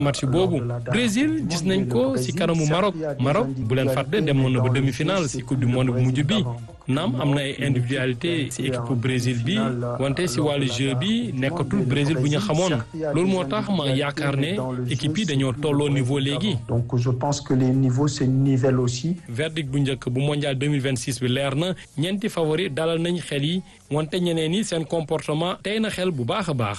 match boobu Brésil gis nañ ko ci kanamu Maroc Maroc bu leen fàtte demoon na ba demi-finale ci coupe du monde bu mujj bi naam am na ay individualité ci équipe Brésil bi wante ci wàllu jeu bi nekkatul Brésil bu ñu xamoon loolu moo tax ma yaakaar ne équipe yi dañoo tolloo niveau léegi. donc je pense que les niveaux se nivellent aussi. verdict bu njëkk bu mondial 2026 bi leer na ñeenti favori dalal nañ xel yi wante ñeneen ñi seen comportement tey na xel bu baax a baax.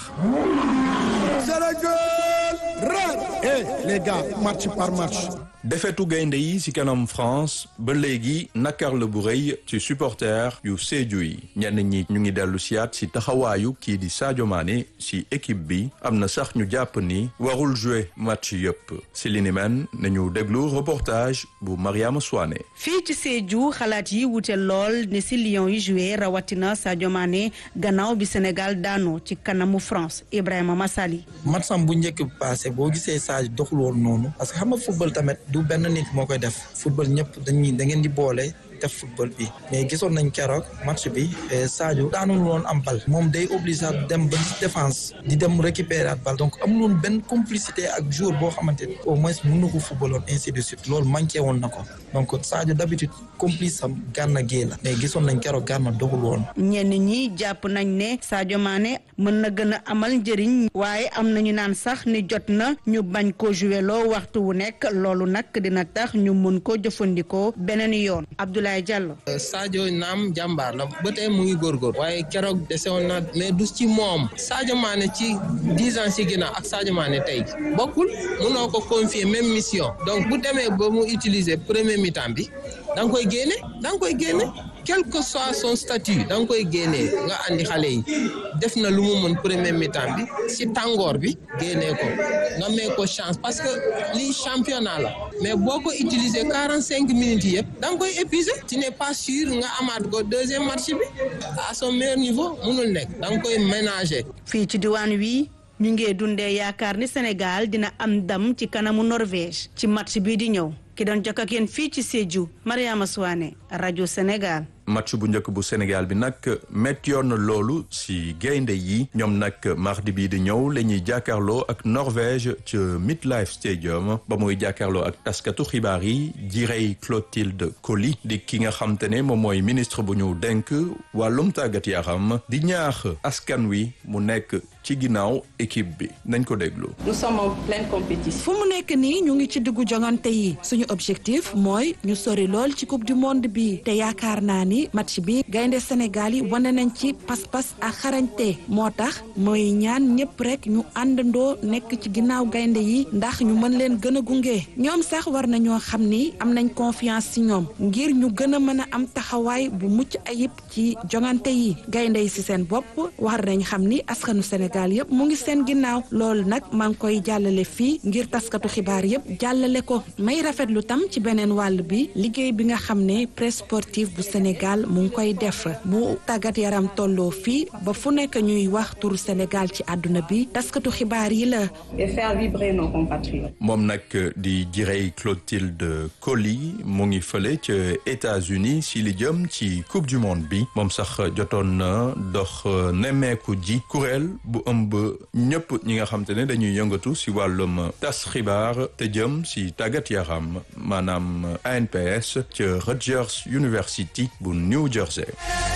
Eh les gars match par match. defetu gaynde yi ci kanam France ba léegi nakar la bu rëy ci supporter yu Sédhiou yi ñenn ñi ñu ngi dellu siyaat ci taxawaayu kii di Sadio Mané ci équipe bi am na sax ñu jàpp ni warul jouer match yëpp ci li ni men nañu déglu reportage bu Mariama Souane. fii ci Sédhiou xalaat yi wute lool ne ci Lions yi joué rawatina Sadio Mané gannaaw bi Sénégal daanoo ci kanamu France Ibrahima Massali. matsam bu njëkk passé boo gisee Sadio doxul woon noonu parce que xam nga football tamit. du benn nit moo koy def football ñëpp dañuy da ngeen di boole def football bi mais gisoon nañ keroog match bi Sadio daanul woon am bal moom day obligé dem ba défense di dem récupérer at bal donc amul woon benn complicité ak joueur boo xamante ni au moins mën na ko footballoon ainsi de suite loolu manqué woon na ko donc Sadio d'habitude complice am Gana Gueye la mais gisoon nañ keroog Gana doxul woon. ñenn ñi jàpp nañ ne Sadio Mané mën na gën a amal njëriñ waaye am nañu naan sax ni jot na ñu bañ ko joué loo waxtu wu nekk loolu nag dina tax ñu mën ko jëfandikoo beneen yoon Abdoulaye Diallo. Sadio naam jàmbaar la ba tey mu ngi góorgóor waaye keroog desewoon na mais du ci moom Sadio Mané ci dix ans ci ginnaaw ak Sadio Mané tey bokkul munoo ko confier même mission donc bu demee ba mu utiliser premier mi-temps bi da nga koy génne da nga koy génne quel que soit son statut da nga koy génnee nga andi xale yi def na lu mu mën premier mi-temps bi si tàngoor bi génnee ko nga may ko chance parce que lii championnat la mais boo ko utiliser quarante cinq minutes yëpp da nga koy épuiser tu n'es pas sûr nga amaat ko deuxième match bi à son meilleur niveau munul nekk da nga koy ménager. fii ci diwaan wi ñu ngi dundee yaakaar ni Sénégal dina am ndam ci kanamu Norvège ci match bii di ñëw ki doon jokk ak yéen fii ci Sédhiou Mariama Souane rajo Sénégal. match bu njëkk bu Sénégal bi nag méttiyoon na loolu ci gaynde yi ñoom nag mardi bii di ñëw la ñuy jàkkaarloo ak Norvège ca Midlife Stadium ba muy jàkkaarloo ak taskatu xibaar yi jirey Clotilde Coly di ki nga xam te ne moom mooy ministre bu ñu denk wàllum tàggat yaram di ñaax askan wi mu nekk ci ginnaaw équipe bi nañ ko déglu. nous sommes en pleine compétition. fu mu nekk nii ñu ngi ci diggu jongante yi suñu objectif mooy ñu sori lool ci coupe du monde bi te yaakaar naa ni match bi gaynde Sénégal yi wane nañ ci pas-pas ak xarañte moo tax mooy ñaan ñëpp rek ñu àndandoo nekk ci ginnaaw gaynde yi ndax ñu mën leen gën a gunge ñoom sax war nañoo xam ni am nañ confiance ci ñoom ngir ñu gën a mën a am taxawaay bu mucc ayib ci jongante yi gaynde yi ci seen bopp war nañ xam ni askanu Sénégal yëpp mu ngi seen ginnaaw loolu nag maa ngi koy jàllale fii ngir taskatu xibaar yëpp jàllale ko may rafetlu tam ci beneen wàll bi liggéey bi nga xam ne presse sportive bu Sénégal mu ngi koy def bu tàggat yaram tolloo fii ba fu nekk ñuy wax turu Sénégal ci àdduna bi taskatu xibaar yi la. et faire vibrer nos compatriotes. moom nag di jirey Clotilde Coly mu ngi fële ca États-Unis si li jëm ci coupe du monde bi moom sax jotoon na dox nemmeeku ji kuréel bu ëmb ñëpp ñi nga xam te ne dañuy yëngatu si wàllum tas xibaar te jëm si tàggat yaram maanaam ANPS ca Rutgers University bu New Jersey.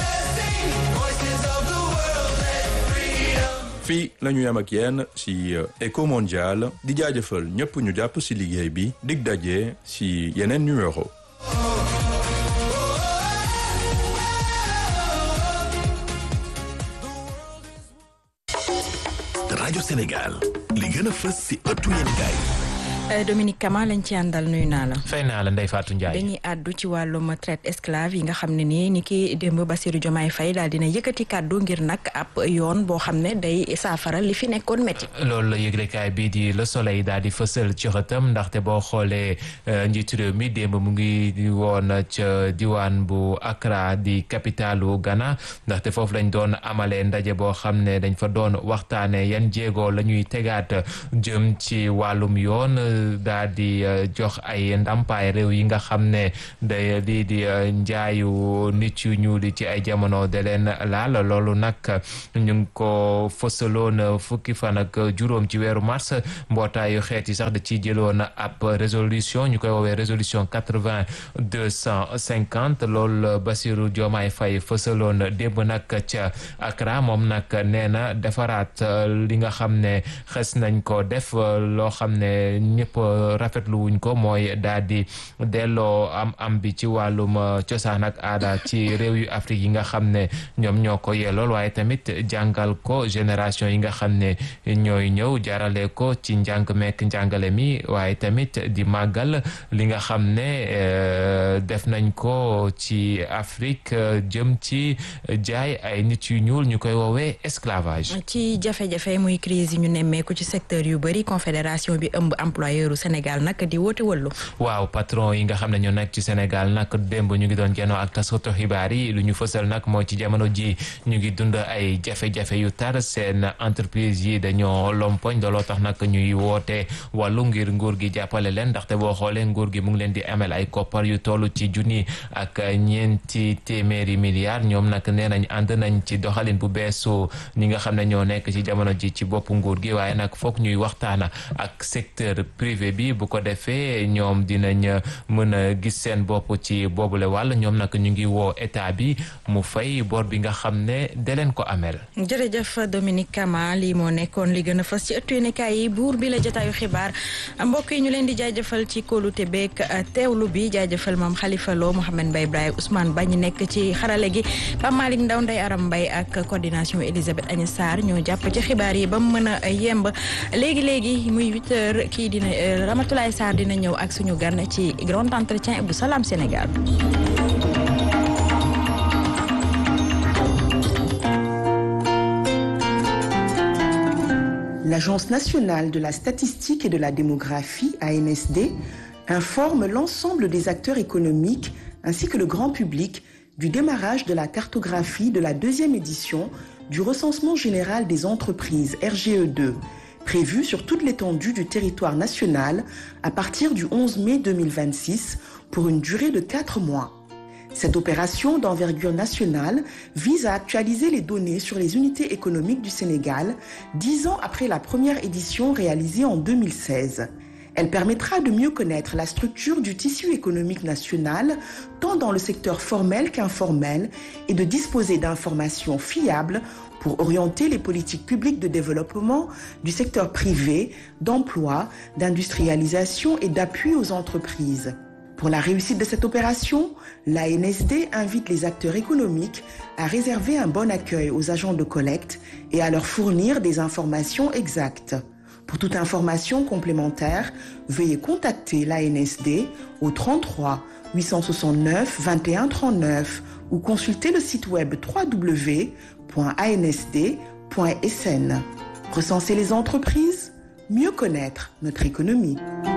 fii la ñu yem ak yéen si Eco Mondial di jaajëfal ñëpp ñu jàpp si liggéey bi dig daje si yeneen numéro. rajo Sénégal li gën a fës si ëttu yéenekaay Dominique Kama lañ ci àndal nuyu naa la. fay naa la Ndeye Fatou Ndiaye. dañuy àddu ci wàllum traite esclave yi nga xam ne nii ni ki démb Bassirou Diomaye Faye daal dina yëkkati kàddu ngir nag ab yoon boo xam ne day saafara li fi nekkoon métti. loolu la yëglekaay bii di Le Soleil daal di fësal ci xëtam ndaxte boo xoolee njiitu réew mi démb mu ngi woon ca diwaan bu Accra di capitalu Ghana ndaxte foofu lañ doon amalee ndaje boo xam ne dañ fa doon waxtaanee yan jéego la ñuy tegaat jëm ci wàllum yoon. daal di jox ay ndàmpaay réew yi nga xam ne day lii di njaayu nit yu ñuul ci ay jamono de leen laal loolu nag ñu ngi ko fësaloon fukki fan ak juróom ci weeru mars mbootaayu xeet yi sax da ciy jëloon ab résolution ñu koy woowee résolution quatre-vingt deux cent cinquante loolu Bassirou Diomaye Faye fësaloon démb nag ca Accra moom nag nee na defaraat li nga xam ne xes nañ ko def loo xam ne ñëpp rafetlu wuñ ko mooy daal di delloo am am bi ci wàllum cosaan ak aada ci réew yu Afrique yi nga xam ne ñoom ñoo ko yellool waaye tamit jàngal ko génération yi nga xam ne ñooy ñëw jaarale ko ci njàng mekk njàngale mi waaye tamit di màggal li nga xam ne def nañ ko ci Afrique jëm ci jaay ay nit yu ñuul ñu koy woowee esclavage. ci jafe-jafe muy crise yi ñu nemmeeku ci secteur yu bëri confédération bi ëmb employeur u Sénégal nag di woote wëllu waaw patron yi nga xam ne ñoo nekk ci Sénégal nag démb ñu ngi doon genoo ak taskatu xibaar yi lu ñu fësal nag mooy ci jamono ji ñu ngi dund ay jafe-jafe yu tar seen entreprise yi dañoo lompoñ looloo tax nag ñuy woote wàllu ngir nguur gi jàppale leen ndaxte boo xoolee nguur gi mu ngi leen di amel ay koppar yu toll ci junni ak ñeenti téeméeri milliards ñoom nag nee nañ ànd nañ ci doxalin bu beesu ñi nga xam ne ñoo nekk ci jamono ji ci bopp nguur gi waaye nag foog ñuy waxtaana ak secteur privé bi bu ko defee ñoom dinañ mën a gis seen bopp ci boobule wàll ñoom nag ñu ngi woo état bi mu fay bor bi nga xam ne da leen ko amel jërëjëf Dominique Kama lii moo nekkoon li gën a fës ci ëttu yéenekaay yi buur bi la jotaayu xibaar mbokk yi ñu leen di jaajëfal ci kóolute beeg teewlu bi jaajëfal moom Khalifa Lo Mouhamed Mbaye Ibrahima Ousmane Ba ñu nekk ci xarale gi Pape Malick Ndaw Ndeye Aram Mbaye ak coordination Elisabeth Agnès Sarr ñoo jàpp ci xibaar yi ba mu mën a yemb léegi léegi muy huit heures kii dina Ramatoulaye Sarr dina ñëw ak suñu gan ci grand entretien bu Salam Sénégal. L'Agence nationale de la statistique et de la démographie, ANSD, informe l'ensemble des acteurs économiques ainsi que le grand public du démarrage de la cartographie de la deuxième édition du recensement général des entreprises RGE2, prévu sur toute l'étendue du territoire national à partir du 11 mai 2026 pour une durée de 4 mois. Cette opération d'envergure nationale vise à actualiser les données sur les unités économiques du Sénégal dix ans après la première édition réalisée en 2016. Elle permettra de mieux connaître la structure du tissu économique national, tant dans le secteur formel qu'informel, et de disposer d'informations fiables pour orienter les politiques publiques de développement du secteur privé, d'emploi, d'industrialisation et d'appui aux entreprises. Pour la réussite de cette opération, l'ANSD invite les acteurs économiques à réserver un bon accueil aux agents de collecte et à leur fournir des informations exactes. Pour toute information complémentaire, veuillez contacter l'ANSD au 33 869 21 39 ou consulter le site web www.ansd.sn. Recenser les entreprises, mieux connaître notre économie.